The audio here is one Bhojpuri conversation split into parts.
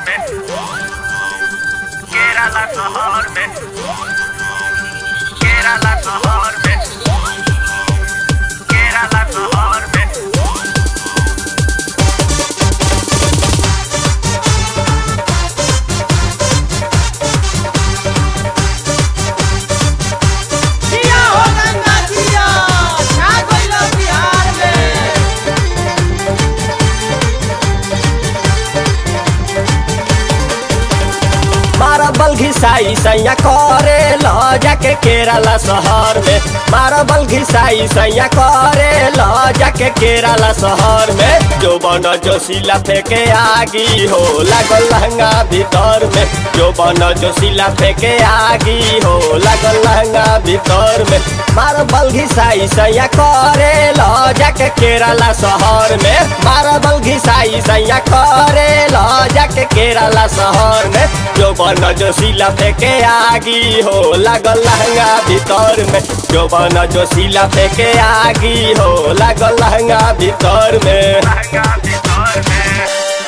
में केरला शहर में केरला शहर में केरला शहर में जिया हो गंगा जिया छा गइल बिहार में मारा बल घिसाई सैया करे ल जाके केरला शहर में मारा बल घिसाई सैया करे ल जाके केरला शहर में जो बन जो सिला फेंके आगी हो लागल लहंगा भीतर में जो बन जो सिला फेंके आगी हो लागल लहंगा भीतर में मारा बल घिसाई सैया करे ल जाके केरला शहर में मारा बल घिसाई सैया करे ल जाके केरला शहर में जो बन जो सिला फेंके आगी हो लागल लहंगा भीतर में जो बन जो सिला फेंके आगी हो लागल लहंगा भीतर में लहंगा भीतर में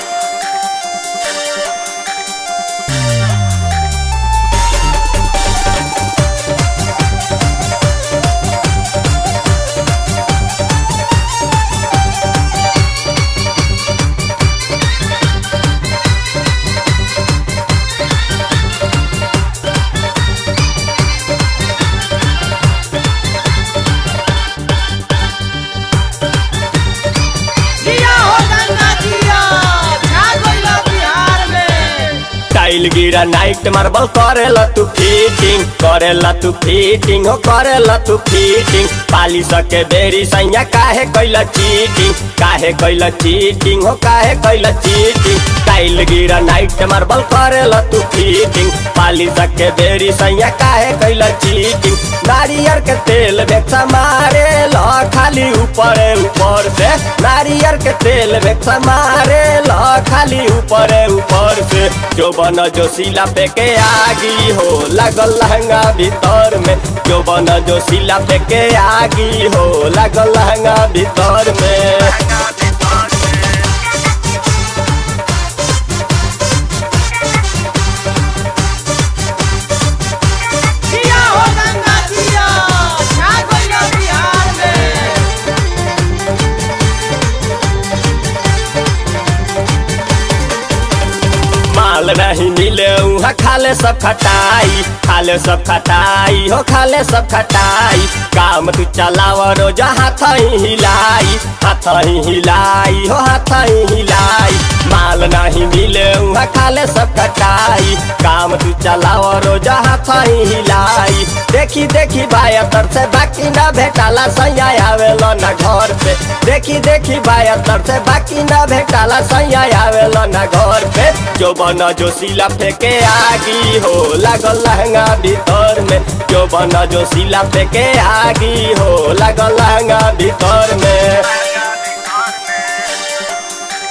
जिया हो गंगा जिया छा गइल बिहार में टाइल गिरा नाइट मार्बल करेला तू फिटिंग करेला तू फिटिंग हो करेला तू फिटिंग पाली सके बेरी सैया काहे कैला चीटिंग काहे कैला चीटिंग हो काहे कैला cheating tile granite marble करेला तू फिटिंग पाली सके बेरी सैया काहे कैला चीटिंग नारियर के तेल बेचा मारे ल खाली ऊपर ऊपर से नारियर के तेल बेचा मारे ल खाली ऊपर ऊपर से जो बन जो सिला पे के आगी हो लागल लहंगा भीतर में जो बन जो सिला पे के आगी हो लागल लहंगा भीतर में लहंगा भीतर में जिया हो गंगा जिया छा गइल बिहार में माल नहीं मिले उहाँ खाले सब खटाई खाले सब खटाई हो खाले सब खटाई काम तू चलाव रोज हाथ ही हिलाई हाथ ही हिलाई हो हाथ ही हिलाई माल नहीं मिले उहाँ खाले सब खटाई काम तू चलाव रोज हाथ ही हिलाई देखी देखी भाई तर से बाकी ना भेटाला सैया आवेलो ना घर पे देखी देखी भाई तर से बाकी ना भेटाला सैया आवेलो ना घर पे जो बन जो सिला फेंके आगी हो लागल लहंगा भीतर में जो बन जो सिला फेंके आगी हो लागल लहंगा भीतर में लहंगा भीतर में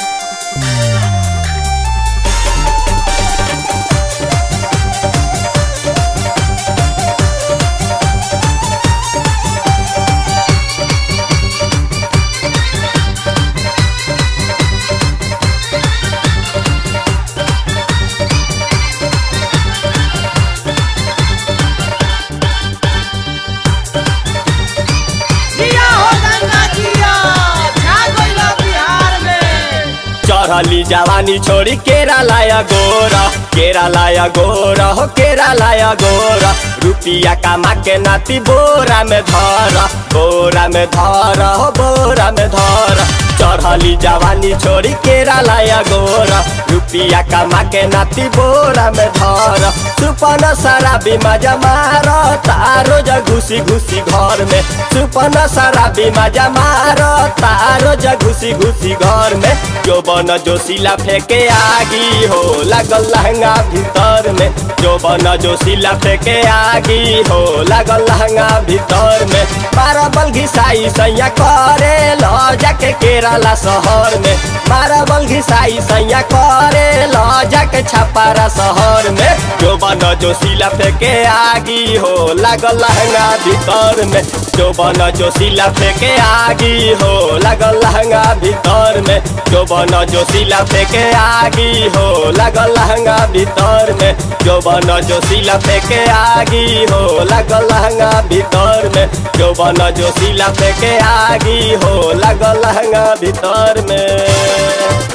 जिया हो गंगा जिया छा गइल बिहार में चढ़ली जवानी छोड़ी केरा लाया गोरा केरा लाया गोरा हो केरा लाया गोरा रुपिया कमा के नाती बोरा में धर बोरा में धर हो बोरा में धर चढ़ली जवानी छोड़ी केरा लाया गोरा रुपिया कमा के नाती बोरा में धर सुपन सारा बीमा जमा तारो ज घुसी घुसी घर में सुपन सारा बीमा जमा तारो ज घुसी घुसी घर में जो बन जो सिला फेंके आगी हो लागल लहंगा भीतर में जो बन जो सिला फेंके आगी हो लागल लहंगा भीतर में मारा बल घिसाई सैया करे ल जाके केरला शहर में मारा बल घिसाई सैया करे ल जाके छपारा शहर में जो बन जो सिला फेंके आगी हो लागल लहंगा भीतर में जो बन जो सिला फेंके आगी हो लागल लहंगा भीतर में जो बन जो सिला फेंके आगी हो लागल लहंगा भीतर में जो बन जो सिला फेंके आगी हो लागल लहंगा भीतर में जो बन जो सिला फेंके आगी हो लागल लहंगा भीतर में